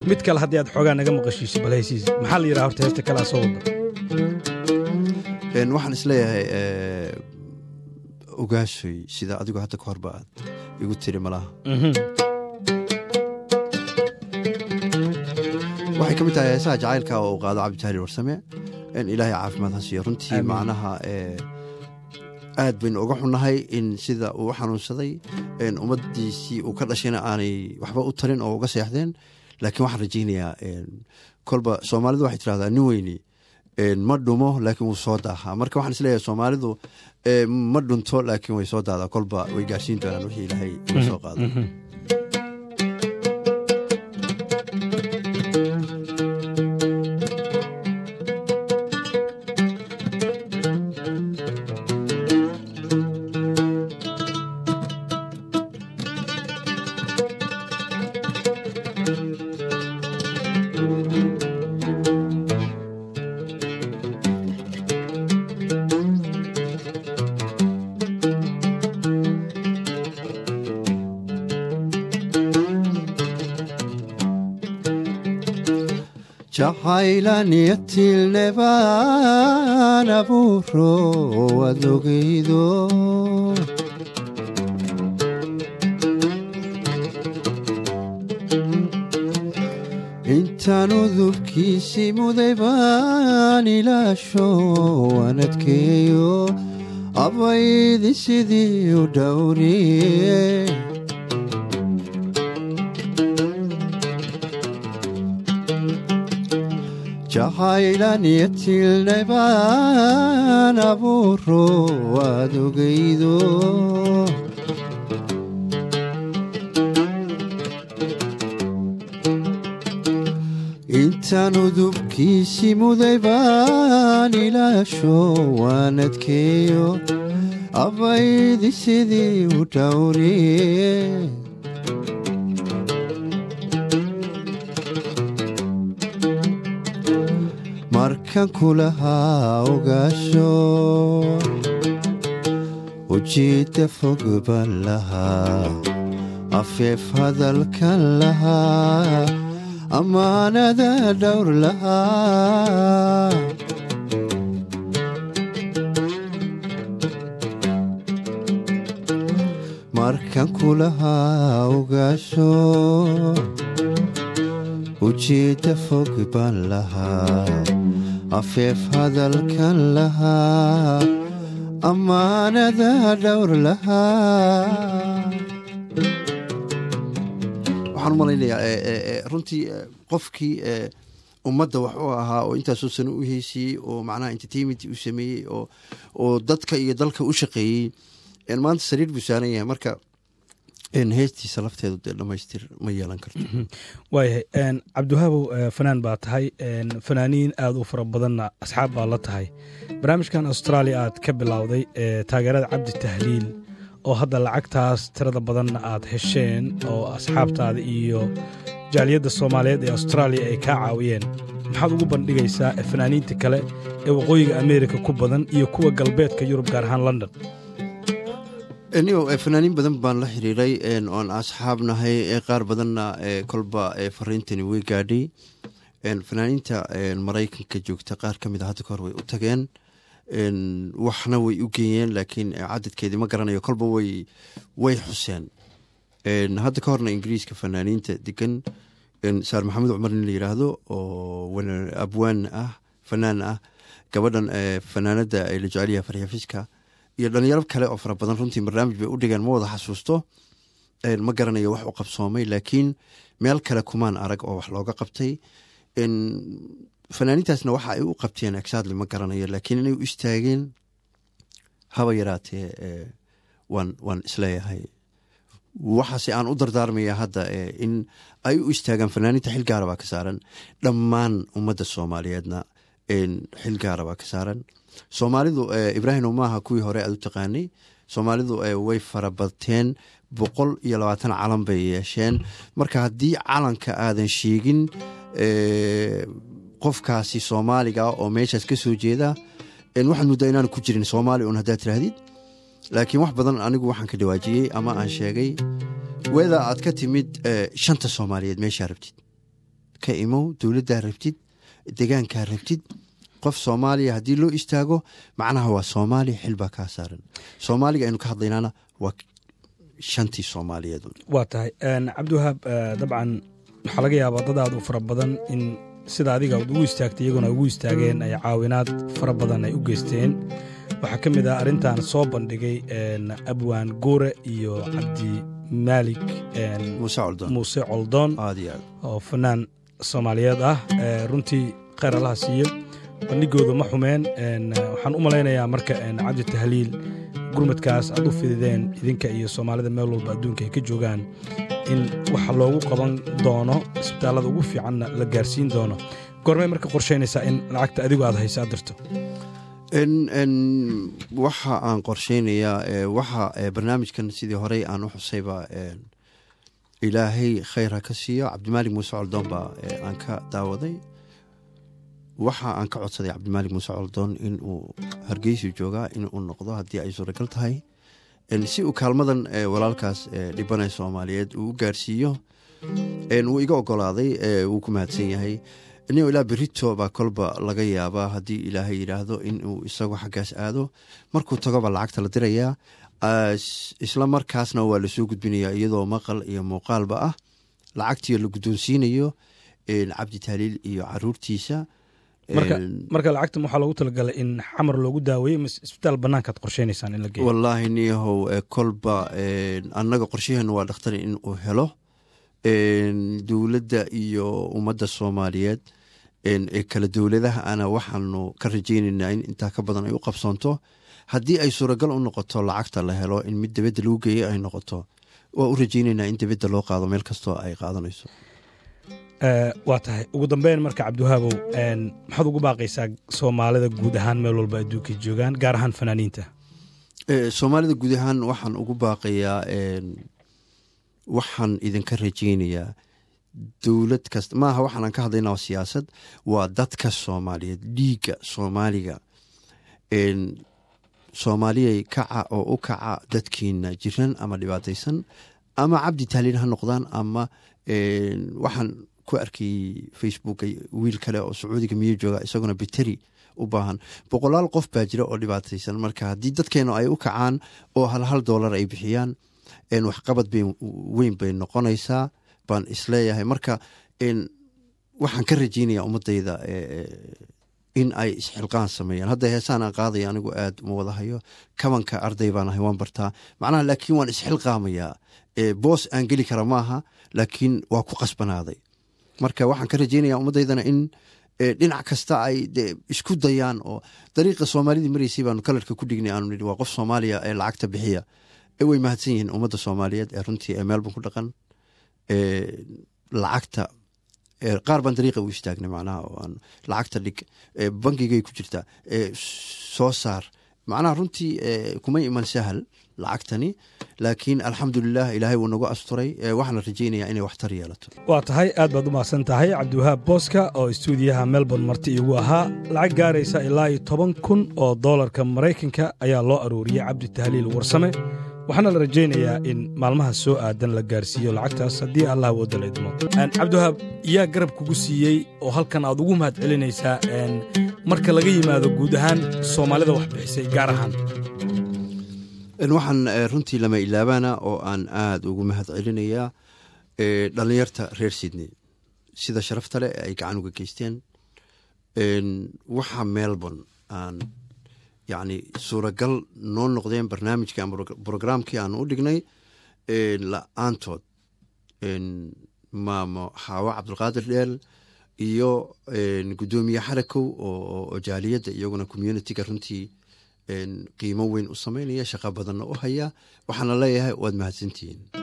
mid kale haddii aad xoogaa naga maqashiiso bal haysiis maxaa la yidhaha horta heesta kalea soo wada waxaan isleeyahay ogaasoy sida adigu hadda ka horba aad igu tiri malaha waxay ka mid tahay heesaha jacaylka oo uu qaado cabditaaliil warsame ilaahay caafimaad ha siiyo runtii macnaha aad baynu uga xunnahay in sida uu u xanuunsaday ummaddiisii uu ka dhashayna aanay waxba u tarin oo uga seexdeen laakiin waxaan rajaynayaa kolba soomaalidu waxay tirahdaa nin weyni ma dhumo laakiin wuu soo daahaa marka waxaan isleeyahay soomaalidu ma dhunto laakiin way soo daadaa kolba way gaarsiin doonaan wixii ilaahay uga soo qaado jacaylanyatilnebaan abuuro waad ogeydo intaan udubkiisii muday baan ilaasho waan adkeeyo abaydi sidii u dhowriye jacaylanyatilnebaan abuuro waad ogeydo intaan udubkiisii muday baan ilaasho waan adkeeyo abaydi sidii u dhowriye markan kulahaa ogaasho ujiidda fog baan lahaa afeef hadalkan lahaa ammaanada dhowr lahaa markan kulahaa ogaasho ujiidda fog baan lahaa afeef hadalkan lahaa ammaanada dhowr lahaa waxaan u malaynayaa runtii qofkii ummadda wax u ahaa oo intaasoo sano u heysiyey oo macnaha entertainment u sameeyey oo dadka iyo dalka u shaqeeyey maanta sariir buu saaran yahay marka heestiisa lafteedu dee dhamaystir ma yeelan karto waayahay cabdiwahaabow fanaan baa tahay fanaaniin aad u fara badanna asxaab baa la tahay barnaamijkan australia aad ka bilowday taageerada cabdi tahliil oo hadda lacagtaas tirada badanna aad hesheen oo asxaabtaada iyo jaaliyadda soomaaliyeed ee austraaliya ay kaa caawiyeen maxaad ugu bandhigaysaa fanaaniinta kale ee waqooyiga ameerika ku badan iyo kuwa galbeedka yurub gaar ahaan london nigo fanaaniin badan baan la xiriiray oon asxaab nahay qaar badanna kolba fariintani way gaadhay fanaaniinta maraykanka joogta qaar ka mid a hadda kahor way u tageen waxna way u geeyeen laakiin cadadkeedii ma garanayo kolba way way xuseen hadda ka horna ingiriiska fanaaniinta degan saar maxamed cumar nin la yiraahdo oo abwaan ah fanaan ah gabadhan fanaanada la jeceliyaha faryafiska iyo dhalinyaro kale oo fara badan runtii barnaamij bay u dhigeen ma wada xasuusto ma garanayo wax u qabsoomay laakiin meel kale kumaan arag oo wax looga qabtay fanaaniintaasna waxa ay u qabteen exactly ma garanayo laakiin inay u istaageen haba yaraatee waan waan isleeyahay waxaase aan u dardaarmaya hadda in ay u istaagaan fanaaniinta xil gaara baa ka saaran dhammaan ummadda soomaaliyeedna xil gaara baa ka saaran soomaalidu ibraahim maaha kuwii hore aad u taqaanay soomaalidu way farabateen boqol iyo labaatan calan bay yeesheen marka haddii calanka aadan sheegin qofkaasi soomaaliga oo meeshaas ka soo jeeda waxaad muddaa inaanu ku jirin soomaali un haddaad tiraahdid laakiin wax badan anigu waxaan ka dhawaajiyey ama aan sheegay weedaa aad ka timid shanta soomaaliyeed meeshaa rabtid ka imow dowladdaa rabtid degaankaa rabtid qof soomaaliya haddii loo istaago macnaha waa soomaaliya xil baa kaa saaran soomaaliga aynu ka hadlaynaana waa shantii soomaaliyeed waa tahay cabdiwahaab dabcan waxaa laga yaabaa dad aad u fara badan in sida adiga ad ugu istaagtay iyaguna ugu istaageen ay caawinaad fara badan ay u geysteen waxaa ka mid ah arrintan soo bandhigay abwaan guure iyo cabdi maalik muuse coldoon oo fanaan soomaaliyeed ah runtii kheyr allaha siiyo bandhigooda ma xumeen waxaan u malaynayaa marka cabdi tahliil gurmadkaas aad u fidideen idinka iyo soomaalida meel walba adduunka ay ka joogaan in waxa loogu qaban doono isbitaallada ugu fiicanna la gaarsiin doono goormay marka qorshaynaysaa in lacagta adigu aad haysa aad dirto waxa aan qorshaynayaa waxa barnaamijkan sidii horey aan u xusayba ilaahay khayr ha ka siiyo cabdimaalik muuse coldoon baa aan ka daawaday waxa aan ka codsaday cabdimaalik muuse coldoon inuu hargeysu joogaa inuu noqdo haddii ay suuragal tahay si uu kaalmadan walaalkaas dhibanay soomaaliyeed uu u gaarsiiyo wuu iga ogolaaday wuu ku mahadsan yahay nin ilaa berito baa kolba laga yaabaa haddii ilaahay yidhaahdo inuu isagu xaggaas aado markuu tagoba lacagta la dirayaa isla markaasna waa lasoo gudbinayaa iyadoo maqal iyo muuqaalba ah lacagtii la guddoonsiinayo cabdi tahliil iyo caruurtiisa marka lacagtan waxaa loogu talagalay in xamar loogu daaweeye mise isbitaal bannaankaad qorshaynaysaan in la geeyo wallaahi niyahow kolba annaga qorshaheenu waa dhakhtar in uu helo dowladda iyo ummadda soomaaliyeed ee kala dowladaha ana waxaanu ka rajaynaynaa in intaa ka badan ay u qabsoonto haddii ay suuragal u noqoto lacagta la helo in mid dibadda lagu geeyey ay noqoto waa u rajaynaynaa in dibadda loo qaado meel kastoo ay qaadanayso waa tahay ugu dambeyn marka cabdiwahaabow maxaad ugu baaqaysaa soomaalida guud ahaan meel walba adduunkay joogaan gaar ahaan fanaaniinta soomaalida guud ahaan waxaan ugu baaqayaa waxaan idinka rajaynayaa dowlad kasta maaha waxaanan ka hadlayna siyaasad waa dadka soomaaliyeed dhiigga soomaaliga soomaaliyay kaca oo u kaca dadkiina jiran ama dhibaataysan ama cabdi tahliin ha noqdaan ama waxaan ku arkayey facebook wiil kale oo sacuudiga miyo jooga isaguna biteri u baahan boqolaal qof baa jira oo dhibaataysan marka haddii dadkeenu ay u kacaan oo hal hal doolar ay bixiyaan waxqabad weyn bay noqonaysaa baan isleeyahay marka waxaan ka rajeynaya ummadayda in ay isxilqaan sameeyaan hadda heesaan aan qaadaya anigu aad uma wadahayo kabanka arday baan ahay waan bartaa macnaha laakiin waan isxilqaamayaa boos aan geli kara maaha laakiin waa ku qasbanaaday marka waxaan ka rajeynaya ummaddaydana in dhinac kasta ay isku dayaan oo dariiqa soomaalidii maraysay baanu kalarka ku dhignay aanu nihi waa qof soomaaliya ee lacagta bixiya way mahadsan yihiin ummadda soomaaliyeed ee runtii ee meelban ku dhaqan lacagta qaar baan dariiqa u istaagnay macnaha oo aan lacagta dhig bangigay ku jirtaa soo saar macnaha runtii kuma iman sahal lacagtani laakiin alxamdulilah ilaahay wuu nagu asturay waxaana rajaynayaa inay waxtar yeelato waa tahay aad baad u mahadsan tahay cabdiwahaab booska oo istuudiyaha melbourne marti igu ahaa lacag gaaraysa ilaa iyo toban kun oo doolarka maraykanka ayaa loo arooriyey cabdi tahliil warsame waxaana la rajaynayaa in maalmaha soo aadan la gaarsiiyo lacagtaas haddii allah wooda la idmo cabdiwahaab yaa garab kugu siiyey oo halkan aad ugu mahad celinaysaa marka laga yimaado guud ahaan soomaalida wax bixisay gaar ahaan waxaan runtii lama ilaabaana oo aan aada ugu mahad celinayaa dhallinyarta reer sydney sida sharafta leh ay gacan uga geysteen waxa melbourne aan yacni suuragal noo noqdeen barnaamijkii ama brograamkii aan u dhignay la-aantood maamo xaawo cabdulqaadir dheel iyo guddoomiye xarakow oo jaaliyadda iyaguna communitiga runtii qiimo weyn u sameynaya shaqo badanna u haya waxaana leeyahay waad mahadsantihiin